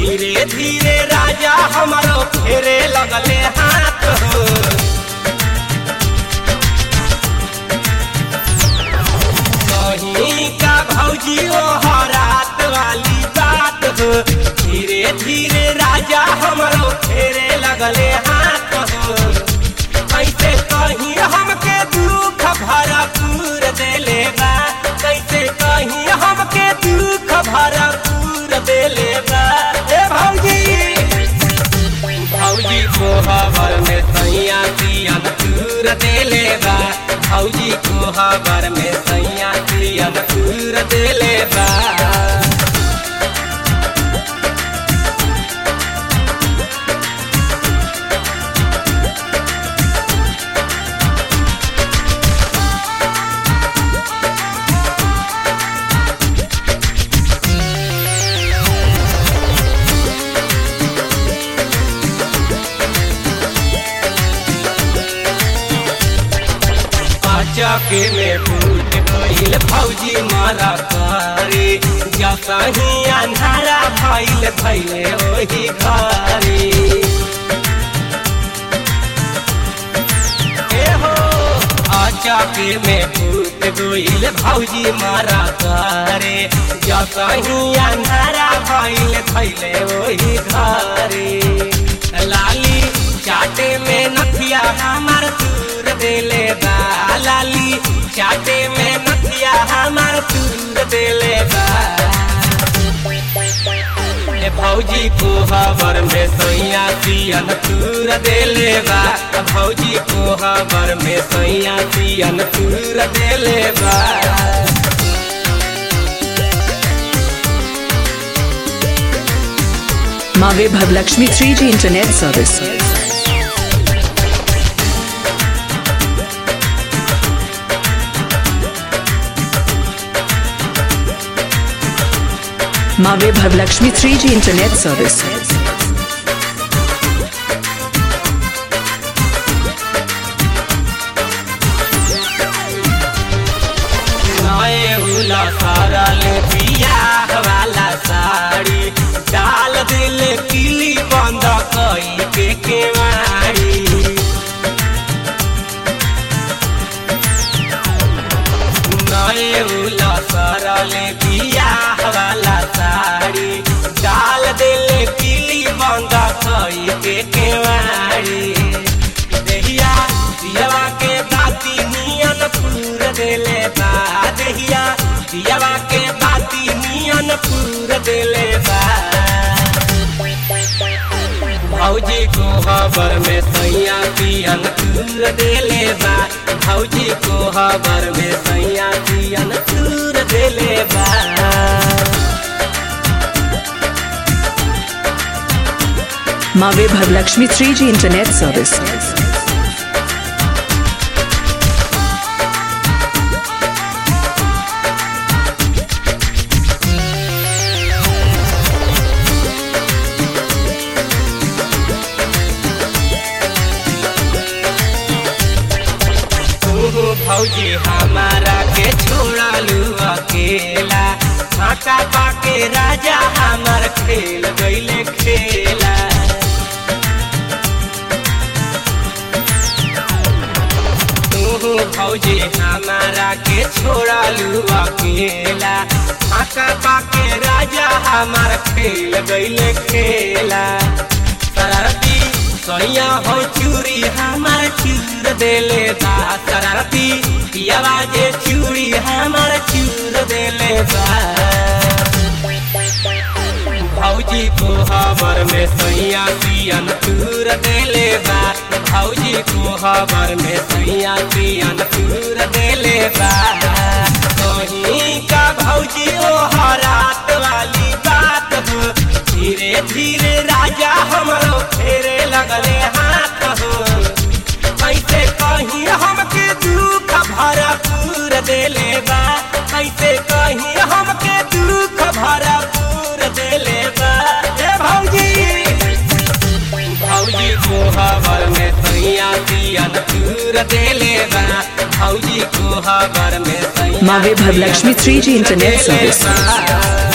धीरे धीरे राजा हमारो फेरे लगले हाथ हो कहीं का भौजी ओ हरात वाली बात हो धीरे धीरे राजा हमारो फेरे लगले हाथ हो कैसे कहीं हमके दुख भरपूर देले बा कैसे कहीं हमके दुख भरपूर देले बा ए भौजी भौजी को हबर में सैया दियन दूर देले बा भौजी को हबर में सैया दियन दूर देले बा चके में फूट गईल फौजी मारा करे जसही अंधारा भइल भइले ओही घरे ए हो चके में फूट गईल फौजी मारा करे जसही अंधारा भइल भइले ओही घरे लाली चाटे में नथिया हमार दूर देले बा लाली चाटे में नथिया हमार दूर देले बा ए भौजी को हबर में सैया सियन दूर देले बा भौजी को हबर में सैया सियन दूर देले बा माँ वैभव लक्ष्मी 3G इंटरनेट सर्विस माँ वैभव लक्ष्मी 3G इंटरनेट सर्विस नए उला सारा ले बियाह वाला साड़ी डाल दिल किली बंद कई के केवाड़ी नए उला सारा ले बियाह वाला साड़ी डाल दिल किली बंद कई के केवाड़ी देहिया दियावा के बाती नियन पूर देले बा देहिया दियावा के बाती नियन पूर देले बा भौजी को खबर में सैया पियन तूर देले बा भौजी को खबर में सैया पियन तूर देले बा माँ वैभव लक्ष्मी 3G इंटरनेट सर्विस तू भौजी हमारा के छोड़ालू अकेला फाका पाके राजा हमार खेल गईले खेला तू भौजी हमारा के छोड़ालू अकेला फाका पाके राजा हमार खेल गईले खेला शरारती सैया हो चूड़ी हमार चूर देले बा शरारती पियावा जे चूड़ी हमार चूर देले बा भौजी को खबर में सैया पियन चूर देले बा भौजी को खबर में सैया पियन चूर देले बा कहीं का भौजी ओ हरात वाली बात हो धीरे धीरे राजा हमरो फेरे लगले हाथ हो कैसे कहीं हमके दुख भरपूर देले बा कैसे कहीं हमके दुख भरपूर देले बा ए भौजी भौजी को खबर में सैया दियन दूर देले बा भौजी को खबर में सैया माँ वैभव लक्ष्मी 3G इंटरनेट सर्विस बा।